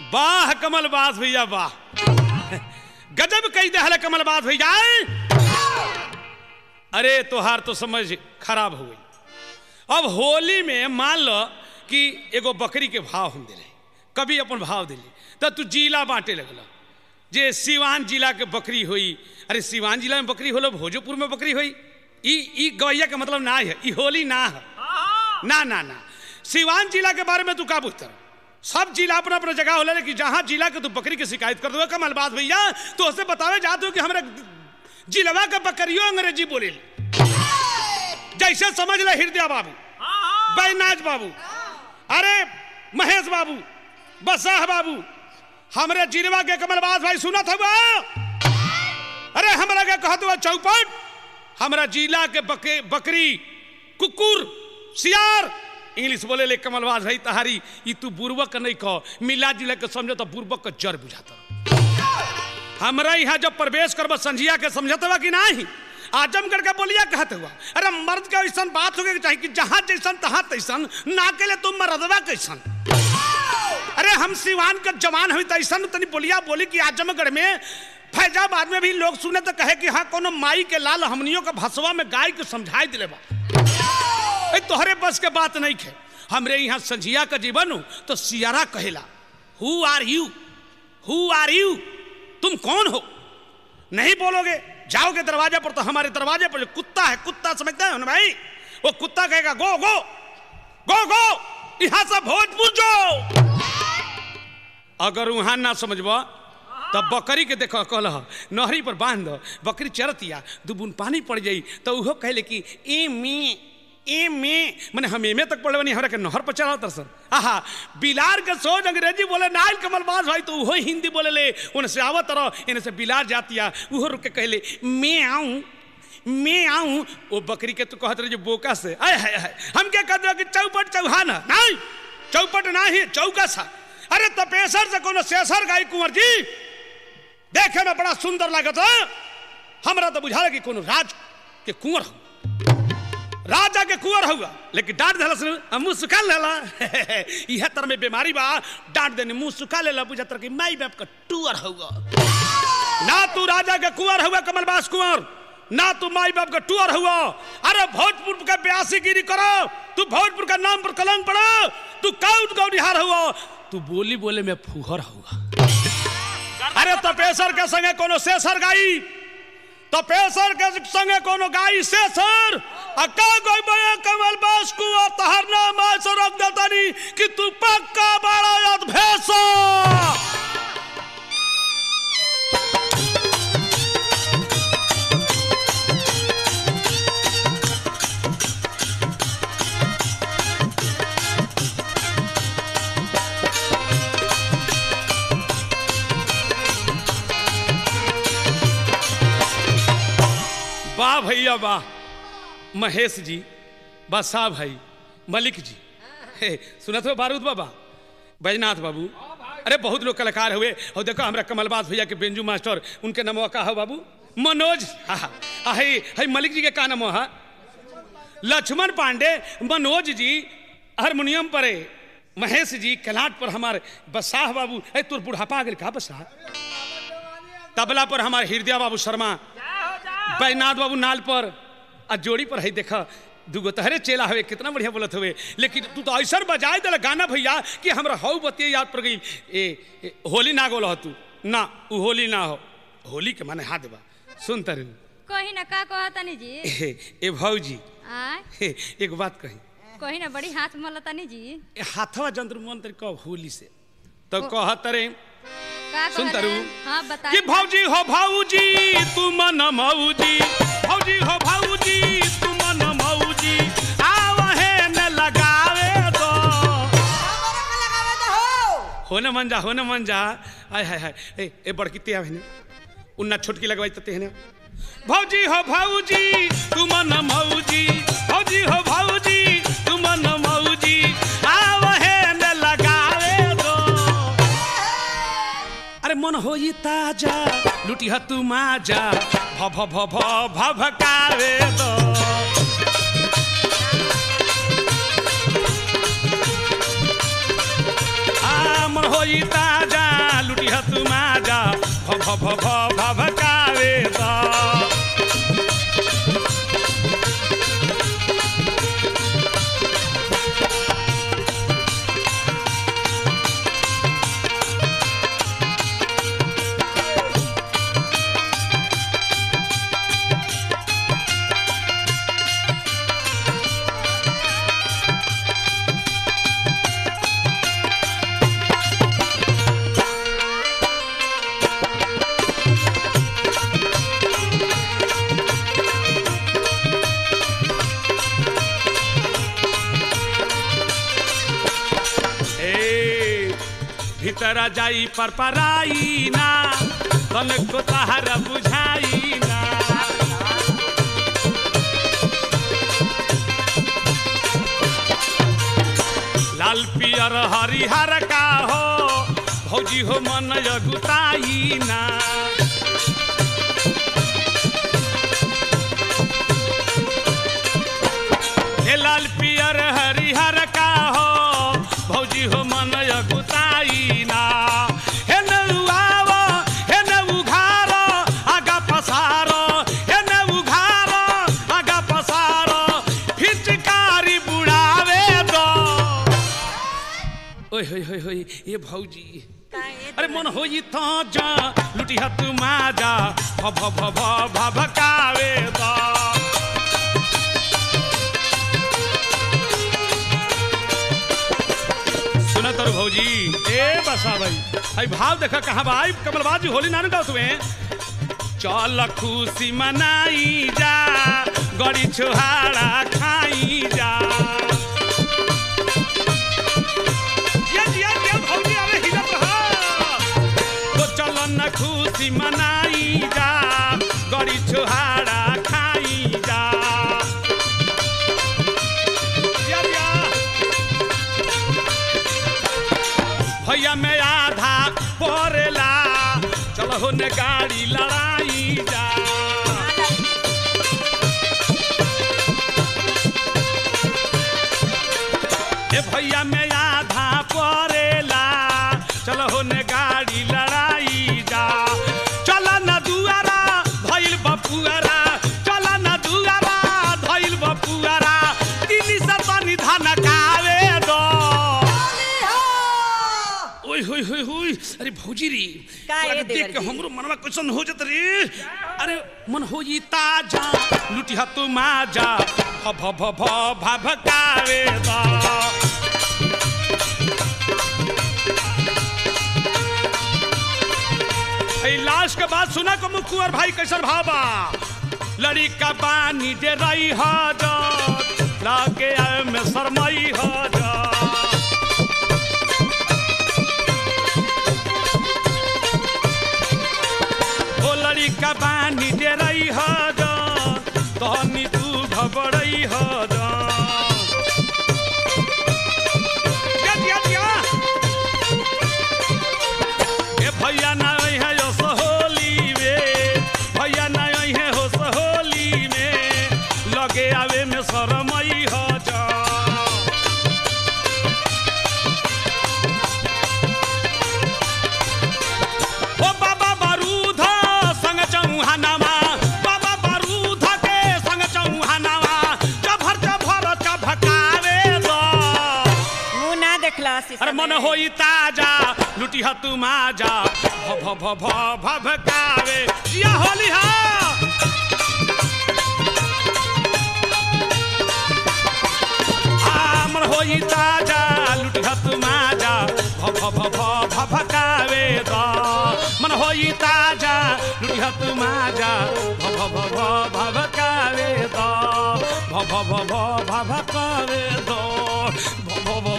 वाह कमलबाज भैया वाह गजब कही दहल कमलबाज भैया अरे तोहार तो समझ खराब हो गई अब होली में मान लो कि एगो बकरी के भाव हम दिले कभी अपन भाव दिले तो तू जिला बांटे लगल जे सिवान जिला के बकरी हुई अरे सिवान जिला में बकरी होलो भोजपुर में बकरी हुई ई ई गवैया के मतलब ना है ई होली ना है ना ना ना सिवान जिला के बारे में तू का पूछता सब जिला अपना अपना जगह होला कि जहां जिला के तू बकरी की शिकायत कर दो कमलबाज भैया तो उससे बतावे जाते हो कि हमारे जिलवा के बकरियों अंग्रेजी बोले जैसे समझ ले हृदय बाबू बैनाज बाबू अरे महेश बाबू बसाह बाबू हमरे जिलवा के कमलबाज भाई सुनत हुआ अरे हमरा के कहत हुआ चौपट हमरा जिला के बके, बकरी कुकुर सियार इंग्लिश बोले ले कमलबाज भाई तहारी ई तू बुर्बक नहीं कह मिला जिला के समझो तो बुर्बक का जड़ बुझाता हमरा यहाँ जब प्रवेश करब संझिया के समझत हुआ कि नहीं आजमगढ़ का बोलिया कहत हुआ अरे मर्द का ऐसा बात होगे चाहिए कि जहां जैसन तहां तैसन ना के ले तुम मर्दवा कैसन अरे हम सिवान के जवान हुई तैसन तनी बोलिया बोली कि आजमगढ़ में फैजाबाद में भी लोग सुने तो कहे कि हाँ कोनो माई के लाल हमनियों का भसवा में गाय के समझाई दिले बा ए, तोहरे बस के बात नहीं खे हमरे यहाँ संझिया का जीवन हो तो सियारा कहेला हु आर यू हु आर यू तुम कौन हो नहीं बोलोगे जाओगे दरवाजे पर तो हमारे दरवाजे पर जो कुत्ता है कुत्ता समझते हो ना भाई वो कुत्ता कहेगा गो गो गो गो यहाँ से भोजपुर जो अगर वहां ना समझबा तब बकरी के देखो कहल नहरी पर बांध दो बकरी चरतिया दू बूंद पानी पड़ जाई तो उहो कहले कि ए में ए में मैंने हम एमे तक पढ़ले बनी हमरा के नहर पर चढ़ा तरसन आहा बिलार के सोच अंग्रेजी बोले नाइल कमलबाज भाई तो उहो हिंदी बोले ले उन से आवत रहो इन्हें से बिलार जातिया उहो रुक के कहले मैं आऊं मैं आऊं वो बकरी के तू कहत रहे जो बोका से आय हाय हाय हम क्या कहते हो कि चौपट चौहान है नहीं चौपट नहीं चौका सा अरे तपेसर से कोनो शेषर गाई कुंवर जी देखे में बड़ा सुंदर लागत है हमरा तो बुझा कि कोनो राज के कुंवर हो राजा के कुंवर हुआ लेकिन डांट दिला से मुंह सुखा लेला यह तरह में बीमारी बा डांट देने मुंह सुखा लेला बुझा तर कि माई बाप का टूअर हुआ ना तू राजा के कुंवर हुआ कमलबास कुंवर ना तू माई बाप का टूअर हुआ अरे भोजपुर का ब्यासी गिरी करो तू भोजपुर का नाम पर कलंक पड़ो तू काउट गौडिहार हुआ तू बोली बोले में फुहर हुआ अरे तपेसर के संगे कोनो शेषर गाई तपेसर के संगे कोनो गाई शेषर अका कोई बया कमल बास को तहर नाम से रख देतानी कि तू पक्का बड़ा याद भेसा वाह भैया वाह महेश जी बसा भाई मलिक जी हे सुनत हो बारूद बाबा बैजनाथ बाबू अरे बहुत लोग कलाकार हुए और देखो हमारा कमलबाज भैया के बेंजू मास्टर उनके नाम का है बाबू मनोज हाँ हाँ है है मलिक जी के का नाम है लक्ष्मण पांडे मनोज जी हारमोनियम पर है महेश जी कलाट पर हमारे बसाह बाबू है तुर बुढ़ापा आ गए का बसाह तबला पर हमारे हृदय बाबू शर्मा बैनाथ बाबू नाल पर आ जोड़ी पर है देखा दूगो तहरे चेला हवे कितना बढ़िया बोलत हुए लेकिन तू तो ऐसा बजाए दिला गाना भैया कि हमरा हऊ बतिया याद पड़ गई ए, ए होली ना गोल तू ना उ होली ना हो होली के माने हाथ देबा सुन तरु कही ना का कहतनी जी ए, ए भौजी आय ए, एक बात कही कही ना बड़ी हाथ मलतनी जी ए हाथवा जंत्र मंत्र कब होली से तो कह तरे का सुन कहले? तरु हाँ कि बताई भौजी हो भौजी तू मन मौजी भौजी हो भौजी तू मन मौजी आवहे न लगावे दो हो न मन जा हो न मन जा आय हाय हाय ए ए बड़की ते आवे ने उन्ना छोटकी लगवाई तते ने भौजी हो भौजी तू मन मौजी भौजी हो भौजी तू मन मौजी आवहे न लगावे दो अरे मन हो ताजा लुटी तू माजा भ भ भ भ भ भकावे दो आ मन हो ताजा लुटिया तू माजा भ भ भ भ भभकावे दा ए भीतर जाई पर पराई ना तन को तहर बुझाई ना लाल पियर हरिहर का हो भौजी हो मन यगुताई ना हे लाल पियर हरिहर का हो भौजी हो मन यगुताई ना हे नउआव हे नउघार आगा पसार हे नउघार आगा पसार फिचकारी बुढ़ावे दो ओए होय होय होय ये भौजी अरे मन होई तो जा लुटी हाथ माजा भ भ भ भ भ भकावे दा सुना तर भौजी ए बसा भाई आई भाव देखा कहाँ बा आई कमलबाज जी होली नानू गाओ तुम्हें चल खुशी मनाई जा गड़ी छोहाड़ा खाई जा जिया, जिया, जिया, भौजी, अरे हिलत रहा। तो चल न खुशी मनाई जा गड़ी छोहाड़ा खाई जा जिया, जिया। भैया में आधा परेला चलो हो ने गाड़ी लड़ाई जा ए भैया में आधा परेला चलो हो ने गाड़ी लड़ाई जा चल न दुआरा धइल बपुआरा चल न दुआरा धइल बपुआरा दिल्ली से तनी धन कावे दो ओए होय होय होय अरे भौजी रे का तोरा ये के देख के देवर जी? हमरो मनवा कैसन हो जत रे अरे मन होई ताजा लुटी तू माजा भ भ भ भ भ भकावे दा ए लाश के बात सुना को मुकुअर भाई कैसन भाबा लड़ी का पानी दे रही हाजत लागे आए में शरमई हाजत ओ लड़िका बानी डेरई हद तहनी तू घबरई हद दिया, दिया, दिया। ए भैया ना आई है यो सहोली में भैया ना आई है हो सहोली में लगे आवे में शरमई ह जा ओ बाबा बारूद संग चौहानामा बाबा बारूद के संग चौहानामा चभर चभर चभकावे दो मुंह ना देखला अरे मन होई ताजा लुटी ह तू माजा भ भ भ भ भ भकावे या होली हा आ, मन होई ताजा लुटी ह तू माजा भ भ भ भ भ भकावे दो मन होई ताजा लुटी ह तू माजा भ भ भ भ भ भकावे दो भ भ भ भ भ भकावे दो भ भ भ